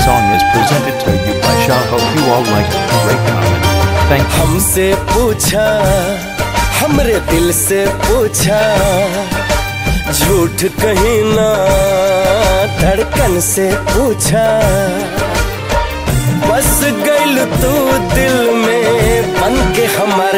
song is presented to you by Shaw. Hope you all like it. Great comment. Thank you. हमसे पूछा हमरे दिल से पूछा झूठ कहीं ना धड़कन से पूछा बस गइल तू दिल में बन के हमर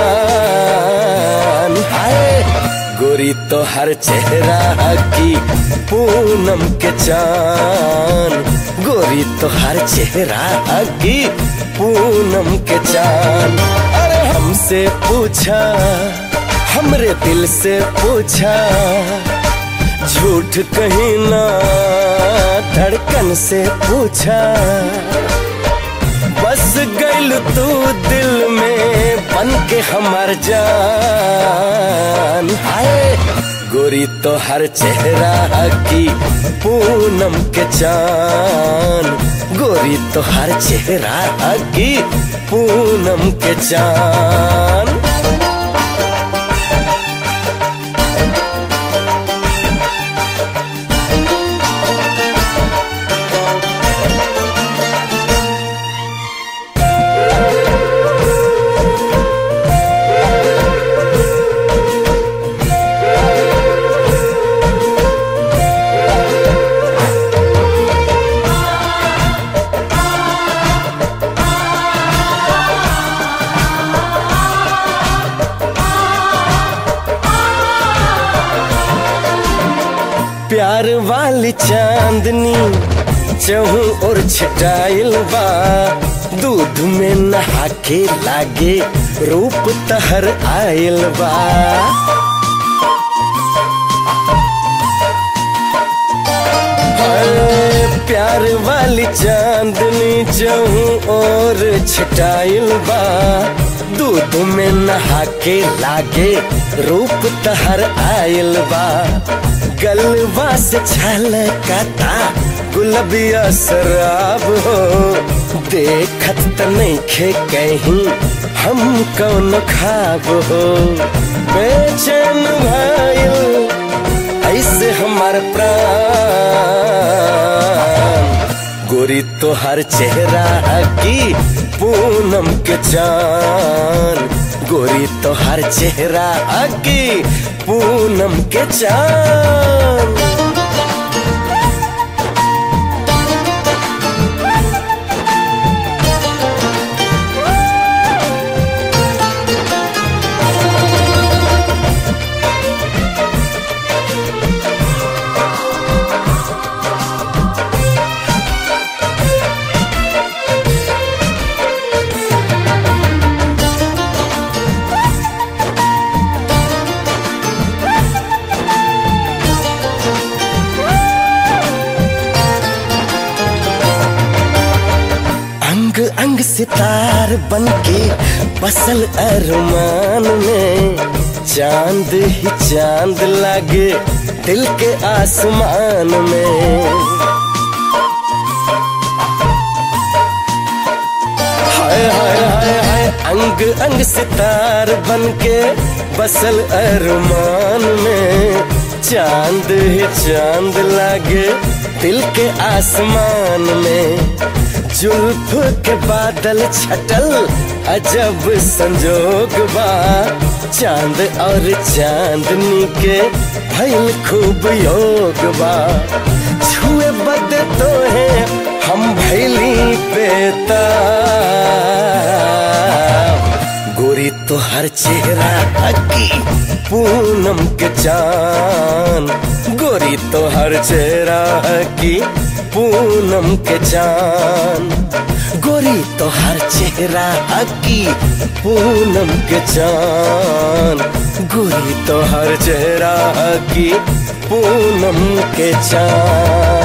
जान हाय गोरी तो हर चेहरा की पूनम के चान गोरी तो हर चेहरा की पूनम के चान अरे हमसे पूछा हमरे दिल से पूछा झूठ कहीं ना धड़कन से पूछा बस गइल तू दिल में बन के हमर जान हाय गोरी तो हर चेहरा की पूनम के चान गोरी तो हर चेहरा की पूनम के चान प्यार वाली चांदनी चहु और छटाइल बा दूध में नहा के लागे रूप तहर आइल बा हाय, प्यार वाली चांदनी चहु और छटाइल बा दूध में नहा के लागे रूप तहर आइल बा गलवा से छलकता गुलबिया शराब हो देखत त नइखे कहीं हम कौन खाब हो बेचैन भइल ऐसे हमार प्राण गोरी तो हर चेहरा की पूनम के चान गोरी तो हर चेहरा की पूनम के चान अंग अंग सितार बनके बसल अरमान में चांद ही चांद लागे दिल के आसमान में हाय हाय हाय हाय अंग अंग सितार बनके बसल अरमान में चांद ही चांद लागे दिल के आसमान में जुल्फ के बादल छटल अजब संजोग बा चांद और चांदनी के भइल खूब योग बा छुए बद तो है हम भैली पेता गोरी तो हर चेहरा की पूनम के चान गोरी तो हर चेहरा की पूनम के चान गोरी तो हर चेहरा की पूनम के चान गोरी तो हर चेहरा की पूनम के चान